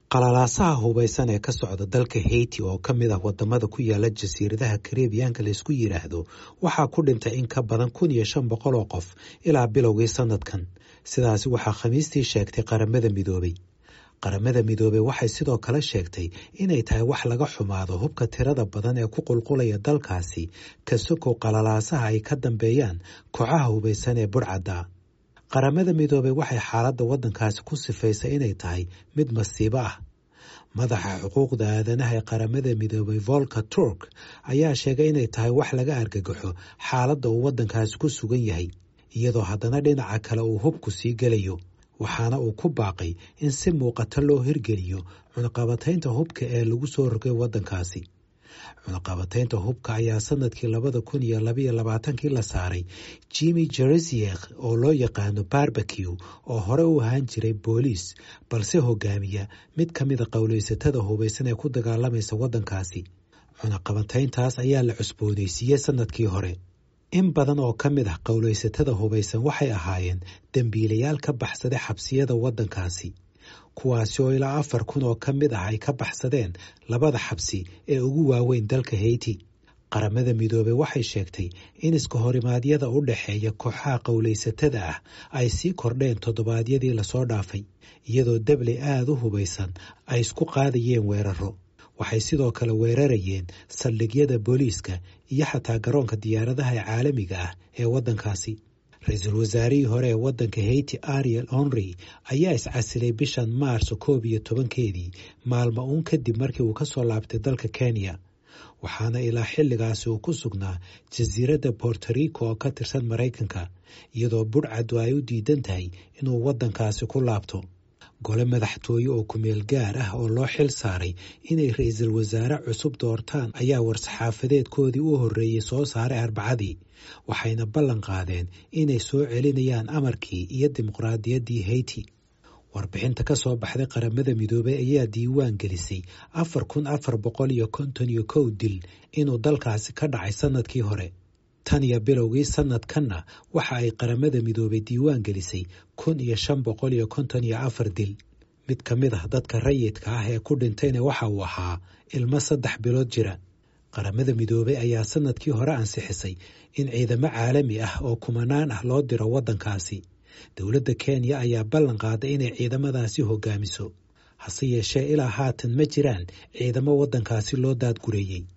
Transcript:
qalalaasaha hubaysan ee ka socda dalka heyti oo ka mid ah wadamada ku yaala jasiiradaha karebiyaanka laysku yidhaahdo waxaa ku dhintay in ka badan kun iyo shan boqol oo qof ilaa bilowgii sanadkan sidaasi waxaa khamiistii sheegtay qaramada midoobey qaramada midoobey waxay sidoo kale sheegtay inay tahay wax laga xumaado hubka tirada badan ee ku qulqulaya dalkaasi ka sokow qalalaasaha ay ka dambeeyaan kooxaha hubaysan ee burcadda qaramada midoobey waxay xaaladda waddankaasi ku sifaysay inay tahay mid masiibo ah madaxa xuquuqda aadanaha ee qaramada midoobey volka turk ayaa sheegay inay tahay wax laga argagaxo xaaladda uu waddankaasi ku sugan yahay iyadoo haddana dhinaca kale uu hubku sii gelayo waxaana uu ku baaqay in si muuqata loo hirgeliyo cunaqabataynta hubka ee lagu soo rogay waddankaasi cunaqabataynta hubka ayaa sanadkii labada kun iyo labaiyo labaatankii la saaray jimi jerisiek oo loo yaqaano barbeque oo hore u ahaan jiray booliis balse hogaamiya mid ka mida qowlaysatada hubaysan ee ku dagaalamaysa waddankaasi cunaqabatayntaas ayaa la cusboonaysiiyey sanadkii hore in badan oo ka mid ah qowlaysatada hubaysan waxay ahaayeen dembiilayaal ka baxsaday xabsiyada waddankaasi kuwaasi oo ilaa afar kun oo ka mid ah ay ka baxsadeen labada xabsi ee ugu waaweyn dalka heyti qaramada midoobey waxay sheegtay in iska horimaadyada u dhexeeya kooxaha qowlaysatada ah ay sii kordheen toddobaadyadii lasoo dhaafay iyadoo debley aada u hubaysan ay isku qaadayeen weeraro waxay sidoo kale weerarayeen saldhigyada booliiska iyo xataa garoonka diyaaradaha ee caalamiga ah ee waddankaasi ra-iisul wasaarihii hore ee waddanka heyti ariel honry ayaa iscasilay bishan maarso koob iyo tobankeedii maalmo uun kadib markii uu ka soo laabtay dalka kenya waxaana ilaa xilligaasi uu ku sugnaa jasiiradda bortorico oo ka tirsan maraykanka iyadoo budhcaddu ay u diidan tahay inuu waddankaasi ku laabto gole madaxtooye oo kumeel gaar ah oo loo xil saaray inay ra-iisul wasaare cusub doortaan ayaa war-saxaafadeedkoodii u horreeyey soo saaray arbacadii waxayna ballan qaadeen inay soo celinayaan amarkii iyo dimuqraadiyaddii heyti warbixinta ka soo baxday qaramada midoobey ayaa diiwaan gelisay afar kun afar boqol iyo konton iyo kow dil inuu dalkaasi ka dhacay sannadkii hore tan iyo bilowgii sanadkanna waxa ay qaramada midoobey diiwaan gelisay kun iyo shan boqol iyo konton iyo afar dil mid ka mid ah dadka rayidka ah ee ku dhintayna waxa uu ahaa ilmo saddex bilood jira qaramada midoobey ayaa sanadkii hore ansixisay in ciidamo caalami ah oo kumanaan ah loo diro waddankaasi dowladda kenya ayaa ballan qaaday inay ciidamadaasi hogaamiso hase yeeshee ilaa haatan ma jiraan ciidamo waddankaasi loo daadgureeyey